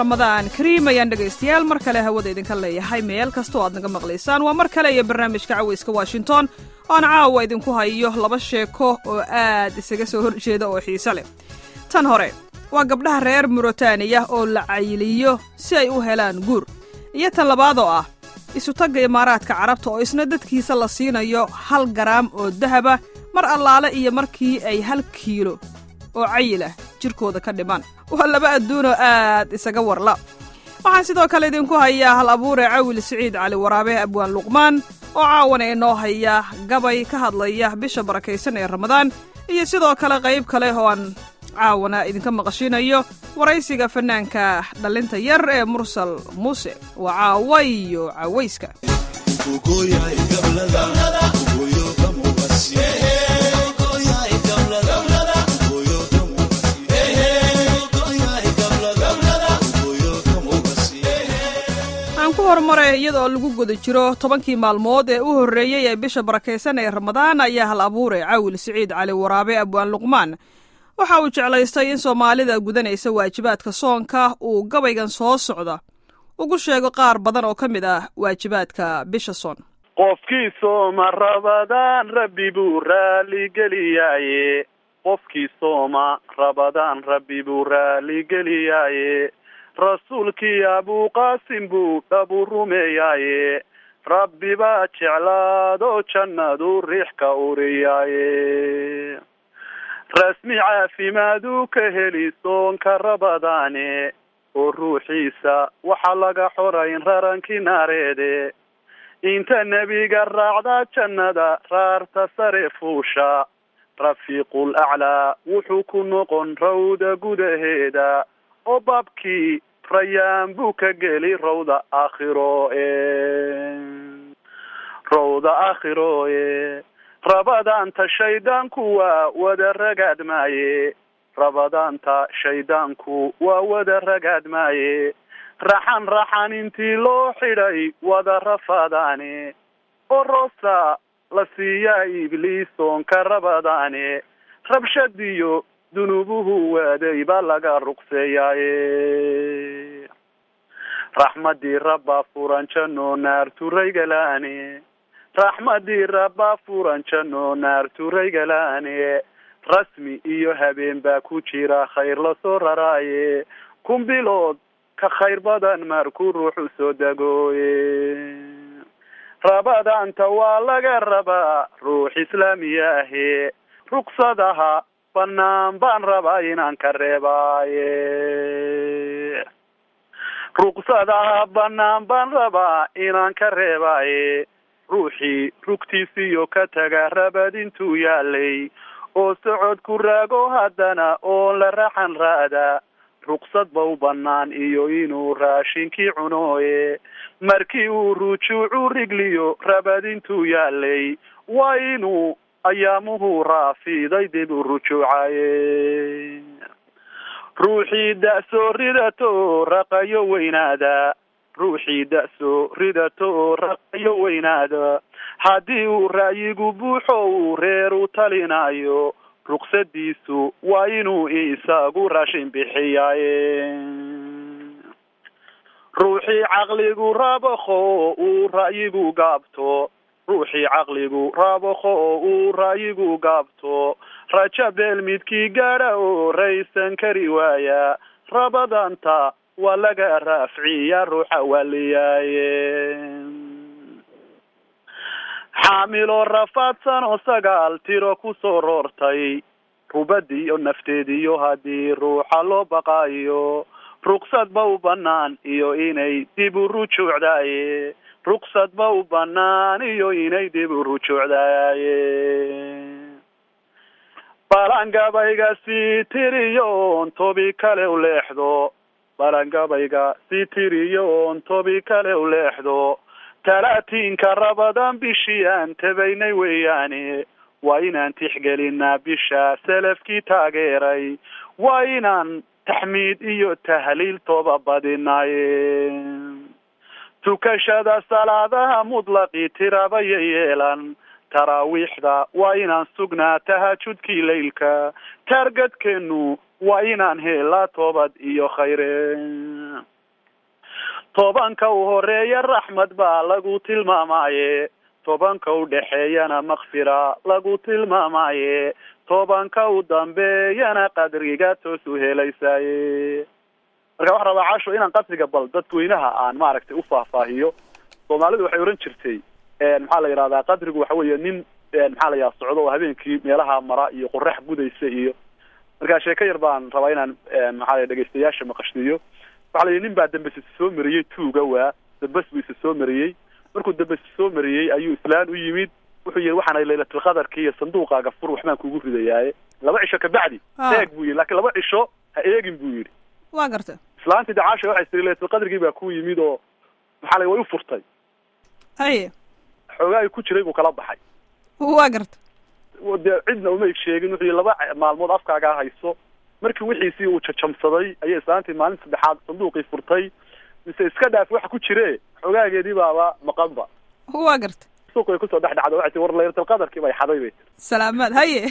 ramadaan kariim ayaan dhegaystayaal mar kale hawada idinka leeyahay meel kastoo aad naga maqlaysaan waa mar kale iyo barnaamijka cawayska washington oan caawa idinku hayo laba sheeko oo aad isaga soo horjeeda oo xiise leh tan hore waa gabdhaha reer muritaaniya oo la cayiliyo si ay u helaan guur iyo tan labaad oo ah isutagga imaaraadka carabta oo isna dadkiisa la siinayo hal garaam oo dahaba mar allaale iyo markii ay hal kiilo oo cayilah jirkooda ka dhiman waa laba adduunoo aad isaga warla waxaan sidoo kale idinku hayaa hal abuure cawil siciid cali waraabe abwaan luqmaan oo caawana inoo haya gabay ka hadlaya bisha barakaysan ee ramadaan iyo sidoo kale qayb kale oo aan caawana idinka maqashinayo waraysiga fannaanka dhallinta yar ee mursal muuse waa caawayo cawayska aan ku horumare iyadoo lagu guda jiro tobankii maalmood ee u horreeyey ee bisha barakaysan ee ramadaan ayaa hal abuure cawil siciid cali waraabe abwaan luqmaan waxa uu jeclaystay in soomaalida gudanaysa waajibaadka soonka uu gabaygan soo socda ugu sheego qaar badan oo ka mid ah waajibaadka bisha soon qofkii sooma rabadaan rabbi buu raaligeliyaye qofkii sooma rabadaan rabbi buu raaligeliyaye rasuulkii abuuqaasim buu dhabu rumeeyaaye rabbi baa jeclaado jannadu riix ka uriyaaye rasmi caafimaaduu ka heli soonka rabadaane oo ruuxiisa waxaa laga xorayn rarankii naareede inta nebiga raacda jannada raarta sare fuusha rafiiqul aclaa wuxuu ku noqon rawda gudaheeda oo baabkii rayaan buu ka geli rawda aakhiro e rawda aakhiro e rabadaanta shaydaanku waa wada ragaad maaye rabadaanta shaydaanku waa wada ragaad maaye raxan raxan intii loo xidhay wada rafadaane oo roosa la siiyaa ibliisoonka rabadaane rabshadiyo dunuubuhu waaday baa laga ruqseeyaaye raxmadii rabbaa furan janno naarturaygalaane raxmadii rabbaa furan janno naarturaygalaane rasmi iyo habeen baa ku jira khayr lasoo raraaye kun bilood ka khayr badan markuu ruuxu soo dagooye rabadaanta waa laga rabaa ruux islaamiya ahe rugsadaha banaan baan rabaa inaan ka reebaaye ruqsadaha banaan baan rabaa inaan ka reebaaye ruuxii rugtiisiyo ka taga rabad intuu yaalay oo socod ku raago haddana oon la raxan raada ruqsad ba u banaan iyo inuu raashinkii cunooye markii uu rujuucu rigliyo rabad intuu yaalay waa inuu ayaamuhu raafiday dib u rujuucaye ruuxii da-soo ridato oo raqayo weynaada ruuxii da-soo ridato oo raqayo weynaada haddii uu ra'yigu buuxo uu reer u talinayo ruqsadiisu waa inuu isagu raashin bixiyaaye ruuxii caqligu rabakho oo uu ra'yigu gaabto ruuxii caqligu rabakho oo uu ra'yigu gaabto raja beel midkii gaadha oo raysan kari waaya rabadanta waa laga raafciya ruuxa waliyaaye xaamilo rafaadsan oo sagaal tiro kusoo roortay rubadiyo nafteediyo haddii ruuxa loo baqaayo ruqsad ba u banaan iyo inay dib u rujuucdaaye ruqsad ba u banaan iyo inay dib u rujuucdaaye balangabayga sii tiriyo oon tobi kale u leexdo balangabayga sii tiriyo oon tobi kale u leexdo talaatiinka rabadan bishii aan tabaynay weeyaane waa inaan tixgelinaa bisha salafkii taageeray waa inaan taxmiid iyo tahliil toba badinaye tukashada salaadaha mutlaqii tirabaya yeelan taraawiixda waa inaan sugnaa tahajudkii laylka taargadkeenu waa inaan helaa toobad iyo khayre tobanka u horeeya raxmad baa lagu tilmaamaye tobanka u dhexeeyana makfira lagu tilmaamaye tobanka u dambeeyana qadriga toos u helaysaye marka waxaan rabaa casho inaan qadriga bal dadweynaha aan maaragtay u faahfaahiyo soomaalidu waxay ohan jirtay maxaa la yidhahdaa qadrigu waxa weeye nin maxaa la yidhaha socdo oo habeenkii meelaha mara iyo qorax gudaysa iyo marka sheeko yar baan rabaa inaan maxaa la dhegeystayaasha maqashtiyo waxa la yidhi nin baa dambes isa soo mariyey tuuga waa dambes buu isa soo mariyey markuu dambes soo mariyey ayuu islaan u yimid wuxuu yihi waxaana laylatilqadarki iyo sanduuqaaga fur waxbaan kugu ridayaaye laba cisho kabacdi eeg buu yihi lakin laba cisho ha eegin buu yidhi waa garta islaantii dacaasha waxay tiri laylatilqadarkii baa ku yimid oo maxaa la way u furtay haye xoogaagi ku jiray buu kala baxay waa garta dee cidna uma eg sheegin wuxuu yihi laba maalmood afkaagaa hayso markii wixiisii uu jajamsaday ayay islaantii maalin saddexaad sanduuqii furtay mise iska dhaaf waxa ku jire xogaageedii baaba maqanba waa garta suuq way kusoo dhex dhacda waxay tii war laylatalqadarkii bay xaday bay tiri salaamaad haye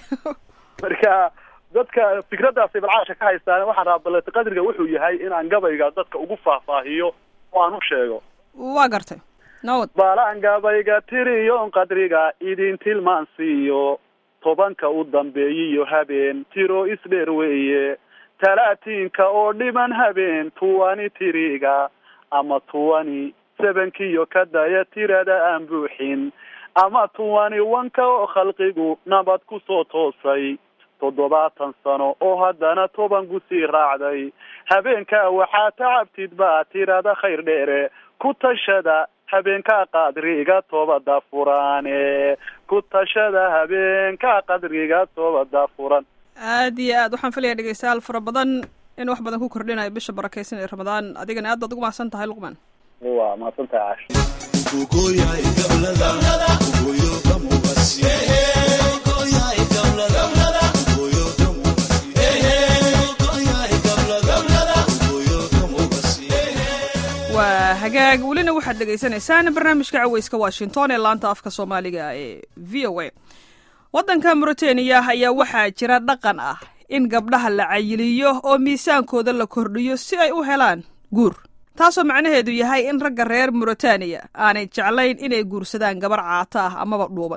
marka dadka fikraddaasay balcaasha ka haystaan waxaan rabaa laylatalqadriga wuxuu yahay inaan gabayga dadka ugu faahfaahiyo oo aan u sheego waa gartay nawad balaan gabayga tiriyon qadriga idin tilmaansiiyo tobanka u dambeeyiyo habeen tiro isdheer weeye talaatiinka oo dhiman habeen tuwani tiriga ama tuwani sebankiyo ka daya tirada aan buuxin ama tuwani wanka oo khalqigu nabad kusoo toosay toddobaatan sano oo haddana toban gusii raacday habeenkaa waxaa tacabtid baa tirada khayr dheere ku tashada habeenkaa qadriga toobada furaane ku tashada habeenkaa qadriga toobada furan aad iyo aad waxaan filaya dhegeystayaal fara badan in wax badan ku kordhinayo bisha barakeysan ee ramadaan adigana aad baad ugu mahadsan tahay luqman waa mahadsan tahay cash waa hagaag welina waxaad dhegaysanaysaan barnaamijka caweyska washington ee laanta afka soomaaliga ee v o a waddanka mauritaniya ayaa waxaa jira dhaqan ah in gabdhaha la cayiliyo oo miisaankooda la kordhiyo si ay u helaan guur taasoo macnaheedu yahay in ragga reer mauritaniya aanay jeclayn inay guursadaan gabar caato ah amaba dhuuban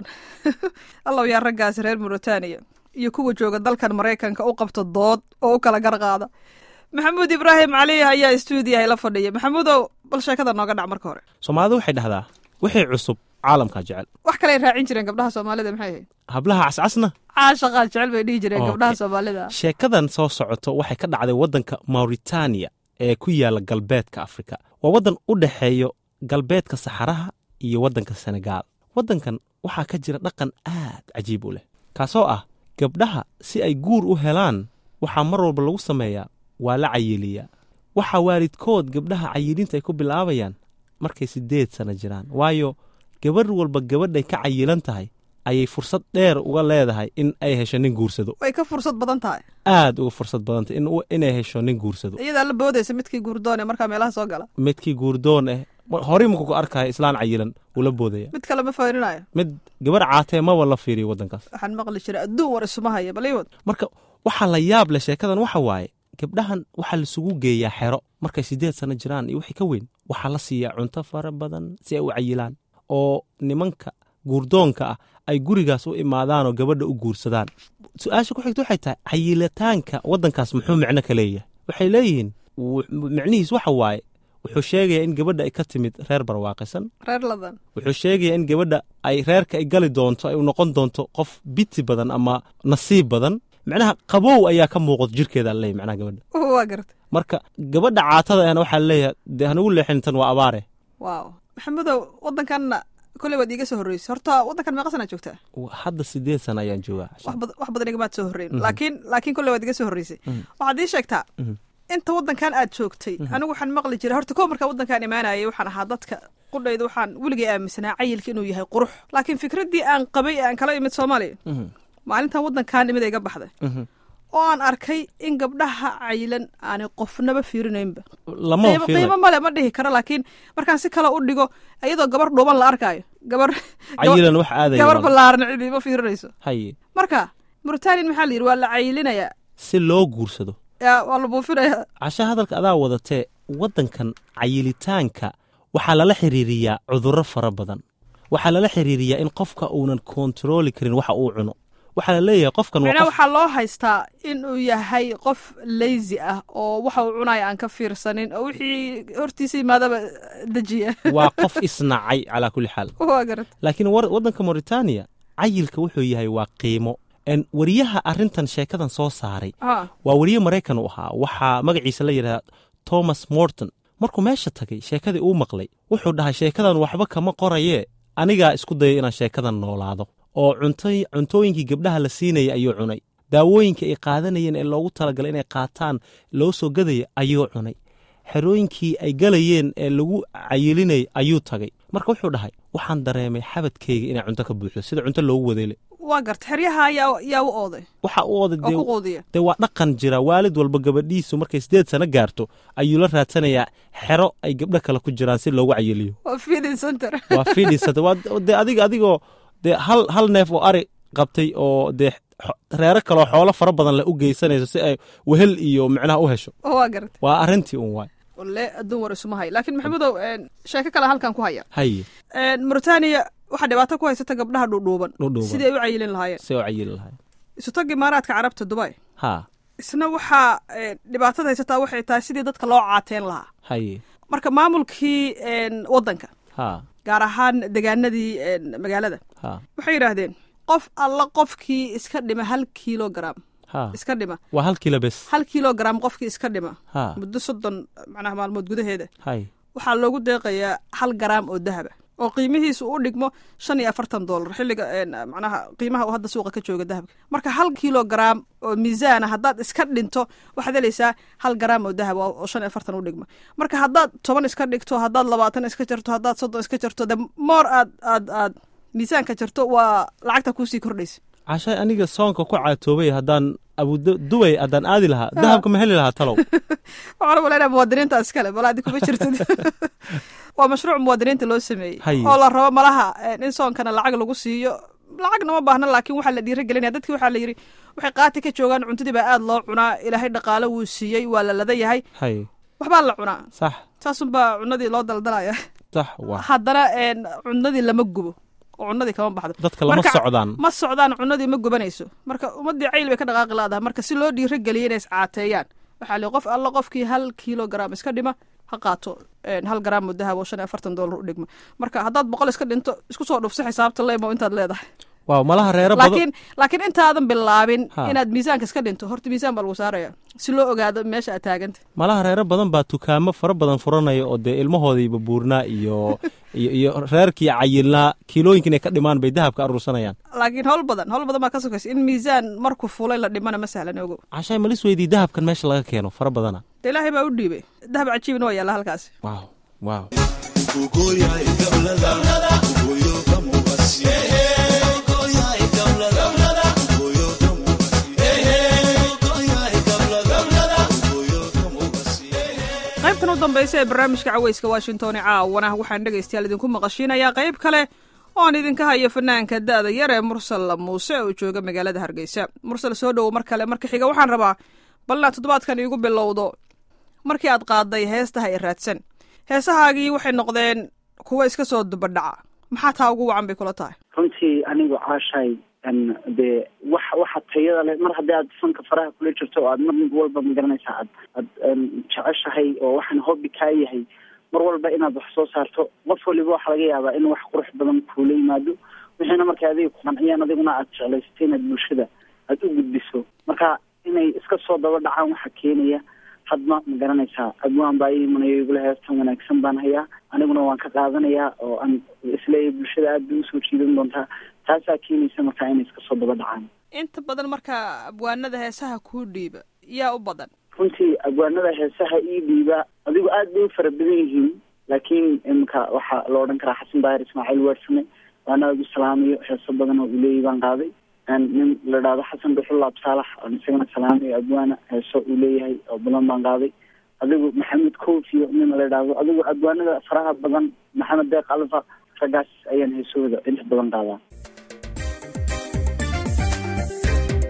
allow yaa raggaasi reer mauritaniya iyo kuwa jooga dalkan maraykanka u qabta dood oo u kala garqaada maxamuud ibraahim cali ayaa stuudiyaha la fadhiya maxamuudow bal sheekada nooga dhac marka hore soomaalidu waxay dhahdaa wixii cusub caalamkaa jecel wax kaley raacin jireen gabdhaha soomaalida maxay ahayd hablaha cascasna caashaqaa jecel bay dhihi jireen Okay. gabdhaha soomaalida sheekadan soo socoto waxay ka dhacday waddanka mauritaniya ee ku yaala galbeedka afrika waa waddan u dhexeeyo galbeedka saxaraha iyo waddanka senegaal waddankan waxaa ka jira dhaqan aad cajiib u leh kaasoo ah gabdhaha si ay guur u helaan waxaa mar walba lagu sameeyaa waa la cayiliyaa waxaa waalidkood gabdhaha cayilinta ay ku bilaabayaan markay siddeed sano jiraan waayo gabarh walba gabadhay ka cayilan tahay ayay fursad dheer uga leedahay in ay hesho nin guursado way ka fursad badan tahay aad uga fursad badantay in inay hesho nin guursado iyadaa la boodaysa midkii guurdoon ee markaa meelaha soo gala midkii guurdoon ah horey markuu ku arkaya islaan cayilan wuu la boodaya mid kale ma fayrinayo mid gabar caatee maba la fiiriyo waddankaas waxaan maqli jiray adduun war isuma haya bal iwad marka waxaa la yaab leh sheekadan waxa waaye gabdhahan waxaa laisugu geeyaa xero markay siddeed sano jiraan iyo wixii ka weyn waxaa la siiyaa cunto fara badan si ay u cayilaan oo nimanka guurdoonka ah ay gurigaas u imaadaanoo gabadha u guursadaan su-aasha ku xigta waxay tahay cayilitaanka waddankaas muxuu micno ka leeyahay waxay leeyihiin wux- micnihiis waxa waaye wuxuu sheegayaa in gabadha ay ka timid reer barwaaqaysan reer ladan wuxuu sheegayaa in gabadha ay reerka ay gali doonto ay u noqon doonto qof biti badan ama nasiib badan macnaha qabow ayaa ka muuqato jirkeeda leeyahy macnaha gabadha waa garta marka gabadha caatada ahna waxaa leeyahay dee hanugu leexin tan waa abaare waaw maxamudow waddankanna kolley waad iiga soo horreysay horta waddankan meeqa sanaa joogtaa hadda sideed sana ayaan joogaa wax bad- wax badan igamaad soo horreyn laakiin laakiin kolley waad iga soo horreysay waxaad ii sheegtaa Mhm. inta waddankan aad joogtay anigu waxaan maqli jiray horta koo markaa waddankan imaanayay waxaan ahaa dadka qudhayda waxaan weligay aaminsanaa cayilka inuu yahay qurux laakiin fikraddii aan qabay ee aan kala imid soomaaliya Mhm. maalintan waddankan imid iga baxday Mhm. oo aan arkay in gabdhaha cayilan aanay qofnaba fiirinaynba lama qiimo qiimo male ma dhihi karo laakiin markaan si kale u dhigo iyadoo gabar dhuuban la arkaayo gabar cayilan wax aadaya gabar walaal. ballaaran cidi ma fiirinayso haye marka mauritanian maxaa la yidhi waa la cayilinayaa si loo guursado yaa waa la buufinayaa casha hadalka adaa wadatee waddankan cayilitaanka waxaa lala xiriiriyaa cudurro fara badan waxaa lala xiriiriyaa in qofka uunan kontarooli karin waxa uu cuno waxaa la leeyahay qofkan waa micnaha qof waxaa loo haystaa in uu yahay qof lazy ah oo waxa uu cunaya aan ka fiirsanin oo wixii hortiisa yimaadaba dejiya waa qof isnacay calaa kulli xaal waa garat laakiin war- waddanka mauritania cayilka wuxuu yahay waa qiimo En wariyaha arrintan sheekadan soo saaray ha waa wariye maraykan u ahaa waxaa magaciisa la yidhahda thomas morton markuu meesha tagay sheekadii uu maqlay wuxuu dhahay sheekadan waxba kama qorayee anigaa isku dayay inaan sheekadan noolaado oo cunto- cuntooyinkii gabdhaha la siinaya ayuu cunay daawooyinka ay qaadanayeen ee loogu talagalay inay qaataan loo soo gadaya ayuu cunay xerooyinkii ay galayeen ee lagu cayilinayay ayuu tagay marka wuxuu dhahay waxaan dareemay xabadkayga inay cunto ka buuxdo sida cunto loogu wadeele waa garta xeryaha yaa yaa u ooday waxa u oday oo dee ku quudiya dee waa dhaqan jira waalid walba gabadhiisu markay sideed sano gaarto ayuu la raadsanayaa xero ay gabdho kale ku jiraan si loogu cayiliyo waa feeding center waa fidhisata waa dee adiga adigoo dee hal hal neef oo ari qabtay oo dee xo- reero kaloo xoolo fara badan leh u geysanayso si ay wehel iyo micnaha u hesho waa garata waa arrintii un waay walle adduun war isuma hay laakiin maxamudow een, sheeko kale halkan ku haya haye Een, mauritania waxaa dhibaato ku haysata gabdhaha dhuudhuuban dhudhuuban sidii ay u cayilin lahaayeen si oo cayili lahay isutag imaaraadka carabta dubai haa isna waxaa een, dhibaatada haysataa waxay tahay sidii dadka loo caateen lahaa haye marka maamulkii een, waddanka haa gaar ahaan degaanadii een, magaalada haa waxay yidhaahdeen qof alla qofkii iska dhima hal kilogram haa iska dhima waa hal kilo bes hal kilogram qofkii iska dhima haa muddo soddon macnaha maalmood gudaheeda haye waxaa loogu deeqayaa hal garaam oo dahaba oo qiimihiisu u dhigmo shan iyo afartan dollar xilliga een, macnaha qiimaha uu hadda suuqa ka jooga dahabka marka hal kilogram oo miisaana haddaad iska dhinto waxaad helaysaa hal garaam oo dahab oo oo shan iyo afartan u dhigma marka haddaad toban iska dhigto haddaad labaatan iska jarto haddaad soddon iska jarto de moor aad aad aad miisaanka jarto waa lacagta kuusii kordhaysa cashay aniga soonka ku caatoobay haddaan abudubay haddaan aadi lahaa dahabka ma heli lahaa talow waxaan umaleynaya muwaadiniinta iskale bal adi kuma jirtid waa mashruuc muwaadiniinta loo sameeyey Haye. oo la rabo malaha eh, in soonkana lacag lagu siiyo lacagna ma baahna laakiin waxaa la dhiirigelinaya dadkii waxaa la yidhi waxay qaati ka joogaan cuntadii baa aad loo cunaa ilaahay dhaqaalo wuu siiyey waa la lada yahay haye waxbaa la cunaa sax saasunbaa cunadii loo daldalaya sax waa haddana een, cunadii lama gubo oo cunadii kama baxdo dadka lama Marka- socdaan ma socdaan cunadii ma gubanayso marka ummadii cayl bay ka dhaqaaqi laadahay marka si loo dhiirogeliya inay iscaateeyaan waxaa li qof alla qofkii hal kilogram iska dhima ha qaato een, hal garaam oo dahab oo shan iyo afartan dollar u dhigma marka haddaad boqol iska dhinto isku soo dhufsa xisaabta leemo intaad leedahay waaw malaha reero badan laakiin laakiin intaadan bilaabin Ha. inaad miisaanka iska dhinto horta miisaan baa lagu saaraya si loo ogaado meesha aad taaganta malaha reero badan baa dukaamo fara badan furanaya oo dee ilmahoodiiba buurnaa iyo iyo iyo reerkii cayilnaa kiilooyinka inay ka dhimaan bay dahabka aruursanayaan laakiin howl badan howl badan baa ka sokaysa in miisaan markuu fulay la dhimana ma sahlan ogo cashay malis weydii dahabkan meesha laga keeno fara badana de ilaahay baa u dhiibay dahab cajiibna waa yaalla halkaasi waaw waaw qaybtan u dambaysa ee barnaamijka caweyska washington ee caawana waxaan dhegaystayaal idinku maqashiinayaa qayb kale oon idinka hayo fanaanka da'da yar ee mursal muuse oo jooga magaalada hargeysa mursal soo dhowo mar kale marka xiga waxaan rabaa balna toddobaadkan iigu bilowdo markii aad qaaday heestaha i raadsan heesahaagii waxay noqdeen kuwa iska soo dubadhaca maxaa taa ugu wacan bay kula tahay runtii anigu caashay n dee wax waxa tayada leh mar haddii aad fanka faraha kula jirto oo aad mar walba magaranaysaa aad aad n jeceshahay oo waxaan hobby kaa yahay mar walba inaad wax soo saarto qof waliba waxaa laga yaabaa in wax qurux badan kuula yimaado wixiina marka adiga ku qanciyaan adiguna aad jeclaysatay inaad bulshada aada u gudbiso marka inay iska soo daba dhacaan waxaa keenaya hadma ma garanaysaa abwaan baa ii imanayo igula heestan wanaagsan baan hayaa aniguna waan ka qaadanayaa oo aan isleeyahay bulshada aad bay usoo jiidan doontaa taasaa keenaysa markaa inay iska soo daba dhacaan inta badan marka abwaanada heesaha kuu dhiiba yaa u badan runtii abwaanada heesaha ii dhiiba adigu aad bay u fara badan yihiin laakiin imika waxaa la odhan karaa xasan daahir ismaaciil waarsame waana aad u salaamayo heeso badan oo uleeyi baan qaaday nin la dhahdo xasan dhuxulaab saalax oon isagana salaamayo abwaana heeso uu leeyahay oo badan baan qaaday adigu maxamed kofiyo nin la dhahdo adigu abwaanada faraha badan maxamed deeq alfa raggaas ayaan heesahooda inta badan qaadaa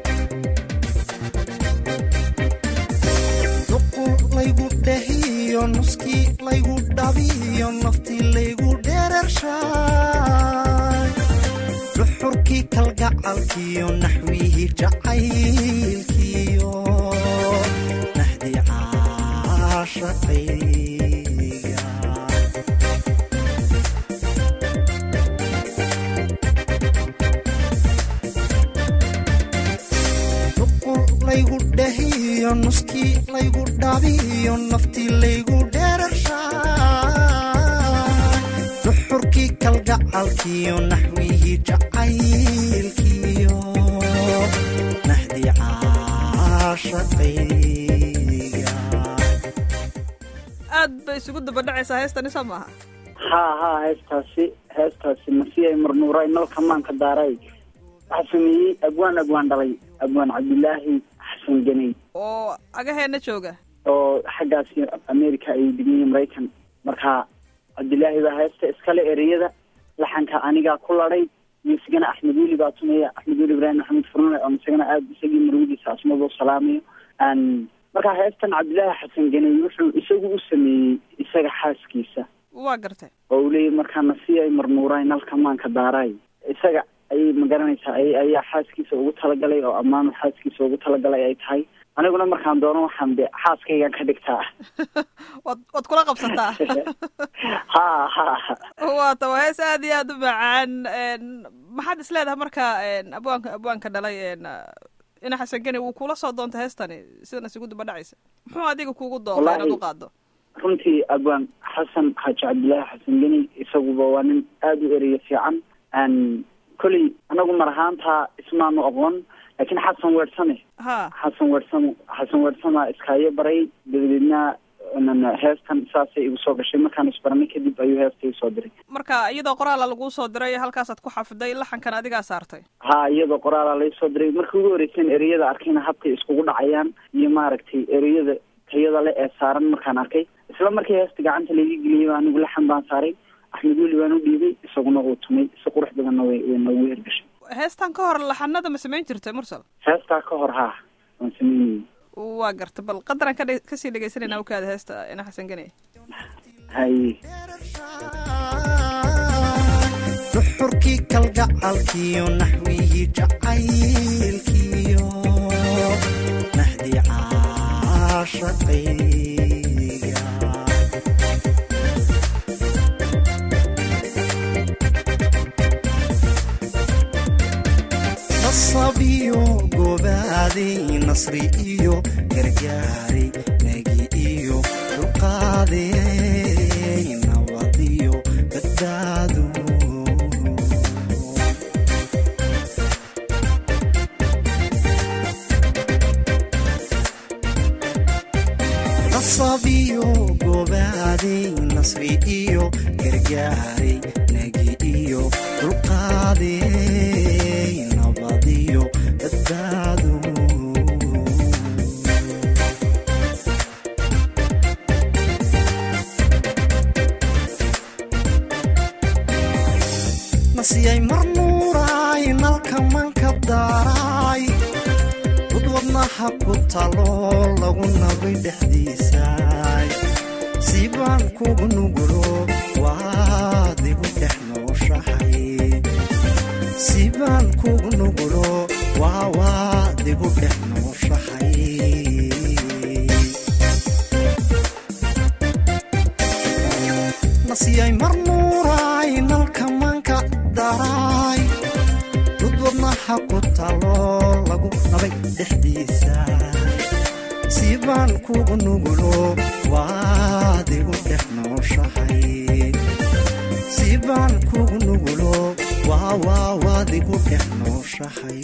laygu dhahiyo nuskii laygu dhabiyo naftii laygu dherershaay duxurkii kalgacalkiyo naxwihii jacaylkiyo nahdii caashaqayga duqul laygu dhahiyo nuskii laygu dhabiyo naftii laygu dherershaay duxurkii kalgacalkiyo naxwihii jacaylkiyo nahdii caashaqayga aad bay isugu dabadhacaysaa heestani soo maaha haa haa heestaasi heestaasi masiyay marnuuray nalka maanka daaray waxaa sameeyey abwaan abwaan dhalay abwaan cabdilaahi xasan ganey oo agaheena jooga oo xaggaasi america ay degan yihiin maraykan marka cabdilaahi baa heesta iskale ereyada laxanka anigaa ku ladhay iyo isagana axmed weli baa tumeya axmed weli ibraahim maxamed furne oo isagana aada isagii marwadiisa asmado salaamayo n marka heestan cabdilaahi xasan ganey wuxuu isagu u sameeyey isaga xaaskiisa waa gartay oo uu leeyahy markaa nasiyay marnuuray nalka maanka daaraay isaga ayay magaranaysaa ay ayaa xaaskiisa ugu talagalay oo ammaanu xaaskiisa ugu talagalay ay tahay aniguna markaan doono waxaan de xaaskaygan ka dhigtaa waad waad kula qabsataa ha ha waata waa hees aad iyo aad u macaan maxaad is leedahay marka abwaanka abwaanka dhalay ina xasan geni wuu kula soo doontay heestani sidan isugu dabadhacaysa muxuu adiga kugu doonta inaad u qaado runtii abwaan xasan xaaji cabdillaahi xasan geni isaguba waa nin aada u ereya fiican kolley anagu mar ahaantaa ismaanu aqoon laakiin xasan weersame ha xasan weersame xasan weersama iskaayo baray dabadeedna heestan saasay igu soo gashay markaan isbaranay kadib ayuu heesta isoo diray marka iyadoo qoraala laguu soo diray halkaasaad ku xafiday laxankan adigaa saartay ha iyadoo qoraala laysoo diray markii ugu horreyseen ereyada arkayna habkay iskugu dhacayaan iyo maaragtay ereyada tayada le ee saaran markaan arkay isla markii heesta gacanta laiga geliyay baa anigu laxan baan saaray axmed weli baan u dhiibay isaguna uu tumay si qurux badanna way way noogu hergashay heestan ka hor laxanada ma samayn jirtay mursal heestaa ka hor haa waan sameynayay waa garta bal qadaran kadhe kasii dhegaysanayna ukaada heesta ina xasan gene haye duxurkii kalgacalkiyo naxwihii jacaylkiyo nahdii caashaqayga nasabiyo gobaaday nasri iyo gargaaray nagi iyo dulqaaday nabadiyo badbaado nasabiyo gobaaday nasri iyo gargaaray nagi iyo dulqaaday nabadiyo badbaado nasiyay marnuuraay nalka manka daaraay dud wadnaha ku talo lagu nabay dhexdiisaay siibaan kugu nugulo waad igu dhex nooshahay siibaan kugu nugulo waa waad igu dhex nooshahay nasiyay marnuuraay nalka manka daraay dud wadnaha ku talo lagu nabay dhexdiisa siibaan kugu nugulo waad igu dhex nooshahay siibaan kugu nugulo waa waa waad igu dhex nooshahay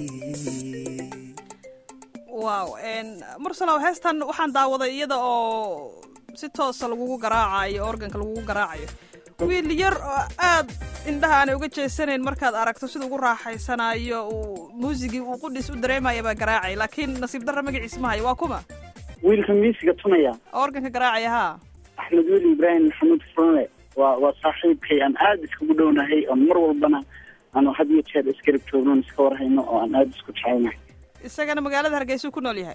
wow mursalow heestan waxaan daawaday iyada oo si toosa lagugu garaacayo organka lagugu garaacayo wiil yar oo aad indhaha aanay uga jeesanayn markaad aragto sida ugu raaxaysanayo uu muusigii uu qudhiis u dareemaya baa garaacay laakiin nasiib darra magaciis mahayo waa kuma wiilka miisiga tumaya oo organka garaacaya haa axmed weli ibraahim maxamuud furne waa waa saaxiibkay aan aada iskugu dhownahay oon mar walbana aanu had iyo jeer iskarib joognoon iska warhayno oo aan aada isku jecelnahay isagana magaalada hargeysuu ku nool yahay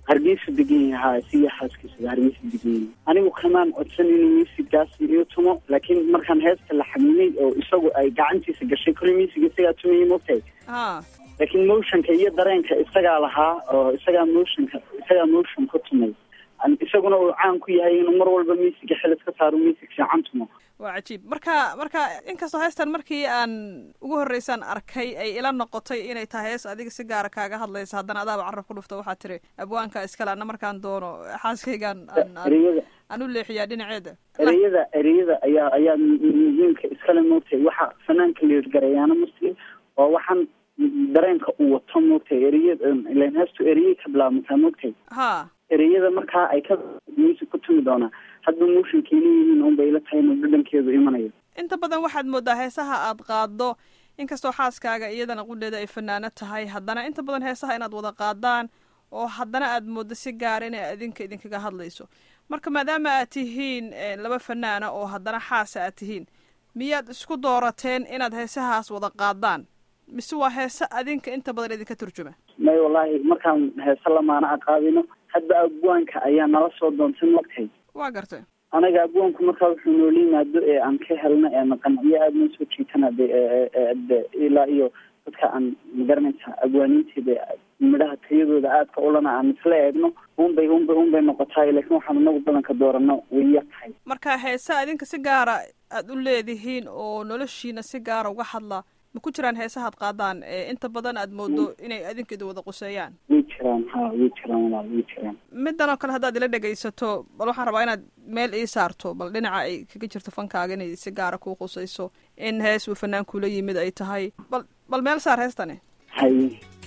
hargeysa degan yahay ha siya xaaskiisa hargeysa degan yahay anigu kamaan codsan inuu muusigaas iyo tumo laakiin markaan heesta la xamiimay oo isagu ay gacantiisa gashay kulli muusiga isagaa tumayay mogtahay ha laakiin motionka iyo dareenka isagaa lahaa oo isagaa motionka isagaa motion ku tumay An- isaguna uu caan ku yahay inuu mar walba musiga xilis ka saaro music fiican tumo waa cajiib marka marka inkastoo heestan markii aan ugu horreysaan arkay ay ila noqotay inay tahay hees adiga si gaara kaaga hadlaysa haddana adaaba carab ku dhufta waxaa tiri abwaanka iskale ana markaan doono xaaskaygaan aan- aan- ereyada aan u leexiyaa dhinaceeda ereyada ereyada ayaa ayaa muhiimka iskale moogtay waxa fanaanka liirgarayaana muslim oo waxaan dareenka uu wato moogtay ereyada ilan heestu ereyay ka bilaabmataa moogtay ha ereyada markaa ay ka music ku tumi doonaa hadba motionkay leeyihiin unbay ila tahay inuu dhadhankeedu imanayo inta badan waxaad moodaa heesaha aad qaaddo inkastoo xaaskaaga iyadana qudheeda ay fanaano tahay haddana inta badan heesaha inaad wada qaadaan oo haddana aad mooddo si gaara inay adinka idinkaga hadlayso marka maadaama aad tihiin eh, laba fanaana oo haddana xaasa aad tihiin miyaad isku doorateen inaad heesahaas wada qaadaan mise waa heese adinka inta badan idinka turjuma may wallaahi markaan heese lamaana a qaadino hadba abwaanka ayaa nala soo doontay mogtay waa gartay anaga abwaanku markaa wuxuu noola yimaado ee aan ka helno ee naqanciyo aada noo soo jiitana de e- e- de ilaa iyo dadka aan magaranaysa abwaaniinteeda midhaha tayadooda aadka ulana aan isla eegno unbay unbay unbay noqotaay laakiin waxaan inagu badanka doorano way yar tahay marka heese adinka si gaara aad u leedihiin oo noloshiina si gaara uga hadla ma ku jiraan heesahaad qaadaan ee inta badan aad moodo inay adinka idin wada quseeyaan way jiraan ha way jiraan walaal way jiraan midan oo kale haddaad ila dhegaysato bal waxaan rabaa inaad meel ii saarto bal dhinaca ay kaga jirto fankaaga inay si gaara kuu qusayso in hees uu fanaankula yimid ay tahay bal bal meel saar heestani hay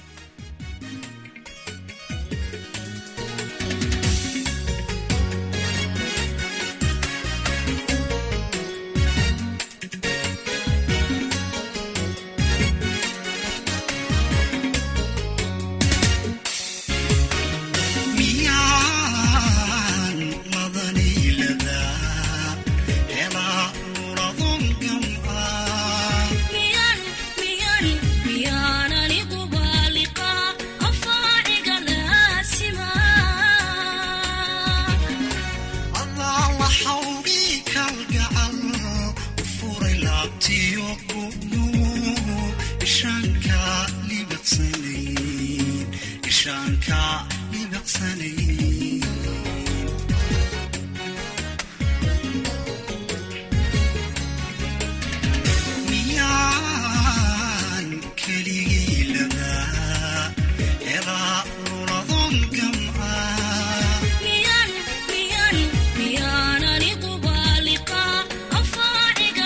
miyaan madaniiladaa helaa nuradon gamcaa miyaan miyaan miyaan anigu baaliqaa afaaciga laasimaa adaa la xawgii kalgacal u furay laabtiyo gubnu ishaanka libaqsanayn ishaanka libaqsanayn miyaan keligii ladaa helaa nuradon gamcaa miyaan miyaan miyaan anigu baaliqaa afaaciga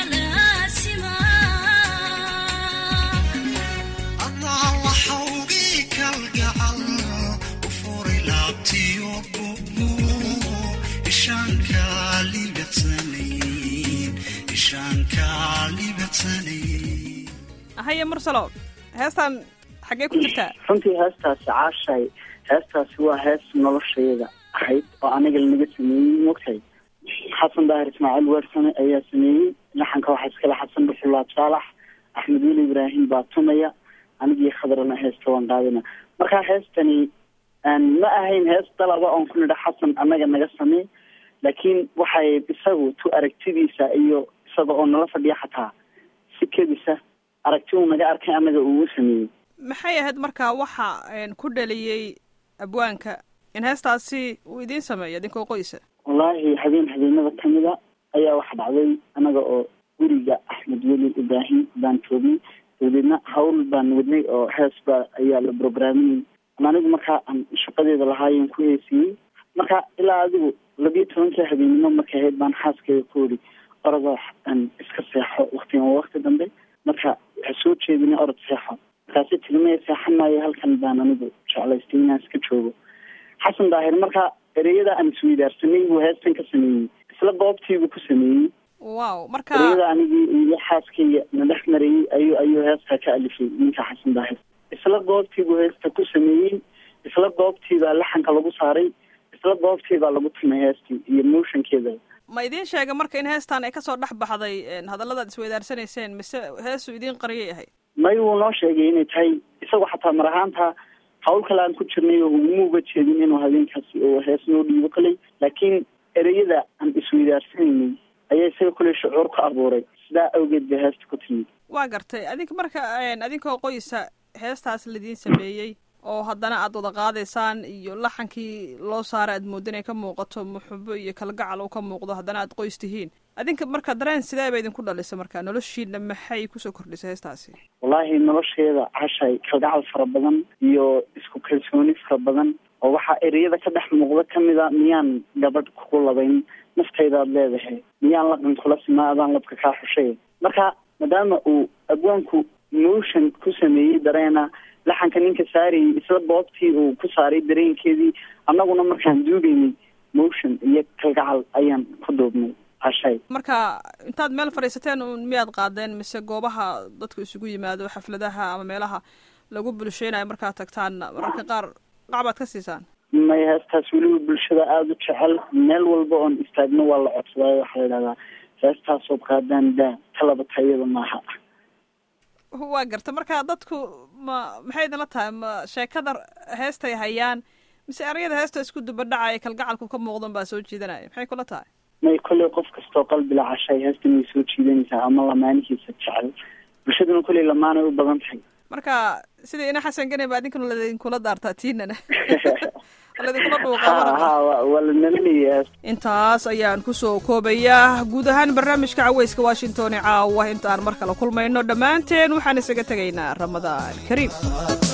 laasimaa adaa la xawgii kalgacal u furay laabtiyo gubnu ishaanka libaqsanayn ishaanka libaqsanayn haye mursalo heestan xaggee ku jirtaa runtii heestaasi caashay heestaasi waa hees noloshayada ahayd oo aniga lanaga sameeyey mogtahay xasan daahir ismaaciil weersame ayaa sameeyey laxanka waxaa iskale xasan dhuxulaab saalax axmed weli ibraahim baa tumaya anigii khadrana heesta waan qaadina marka heestani aan ma ahayn hees dalaba oon ku nidha xasan annaga naga samey laakiin waxay isagu tu aragtidiisa iyo isaga oo nala fadhiya xataa si kedisa aragti uu naga arkay annaga uu sameeyey maxay ahayd markaa waxa een, ku dhaliyey abwaanka in heestaasi uu idiin sameeyo idinkoo qoysa wallaahi habeen habeenada kamida ayaa waxa dhacday anaga oo guriga axmed weli ibraahim baan joognay dabadeedna hawl baan wadnay oo hees baa ayaa la programinay anigu markaa aan shaqadeeda lahaayeen ku heesiyey marka ilaa adigu labiyo tobankii habeenimo markay ahayd baan xaaskeyga ku ori orodoo aan iska seexo waktigan waa wakti dambe marka waxaa soo jeedinay orod seexo markaasi tilmaya seexan maayo halkan baan anigu jeclaystay inaan iska joogo xasan daahir marka ereyada aan isweydaarsanay buu heestan ka sameeyey isla goobtiibuu ku sameeyey wow marka ereyada anigii iyo xaaskayga na dhex marayey ayuu ayuu heestaa ka alifay ninka xasan daahir isla goobtiibuu heesta ku sameeyey isla goobtiibaa laxanka lagu saaray isla goobtiibaa lagu tumay heestii iyo motionkeeda ma idiin sheega marka in heestan ay kasoo dhex baxday een, hadalladaad isweydaarsanayseen mise heesuu idiin qariyay ahay may wuu noo sheegay inay tahay isagu xataa mar ahaanta hawl kale aan ku jirnay oo uguma uga jeedin inuu habeenkaasi oo hees noo dhiibo koley laakiin ereyada aan isweydaarsanayay ayaa isaga koley shucuur ku abuuray sidaa awgeed bay heesta ku timid waa gartay adinka marka adinkoo qoysa heestaas ladiin sameeyey oo haddana aad wada qaadaysaan iyo laxankii loo saaray aad mooda inay ka muuqato muxubo iyo kalgacal uu ka muuqdo haddana aad qoys tihiin adinka marka dareen sidee ba idinku dhalisa marka noloshiina maxay kusoo kordhisay heestaasi wallaahi nolosheeda cashay kalgacal fara badan iyo isku kalsooni fara badan oo waxaa ereyada ka dhex muuqda kamid a miyaan gabadh kugu labayn naftaydaad leedahay miyaan laqan kula simaa adaan labka kaa xushay marka maadaama uu abwaanku motion ku sameeyey dareena laxanka ninka saarayay isla boobtii uu ku saaray dareenkeedii annaguna markaan duugaynay motion iyo kalgacal ayaan ku duubnay cashay marka intaad meel fadhiisateen un miyaad qaadeen mise goobaha dadku isugu yimaado xafladaha ama meelaha lagu bulsheynayo markaad tagtaan mararka qaar qacbaad ka siisaan may heestaas weliba bulshada aada u jecel meel walba oon istaagno waa la codsaday waxaa la idhahdaa heestaasood qaadaan daa talaba tayada maaha waa garta marka dadku ma maxay idinla tahay ma sheekada heestay hayaan mise erayada heesta isku dubadhacaya kalgacalku ka muuqdan baa soo jiidanaya maxay kula tahay may kolley qof kastoo qalbi la cashay heestan way soo jiidanaysaa ama lamaanihiisa jecel bulshaduna kolley lamaanay u badan tahay marka sidai ina xasan gane ba idinkuna ladinkula daartaa tiinana ladinkula dhuuqaa waa la nalinaya intaas ayaan kusoo koobayaa guud ahaan barnaamijka caweyska washington ee caawa inta aan mar kale kulmayno dhammaanteen waxaan isaga tegaynaa ramadaan kariim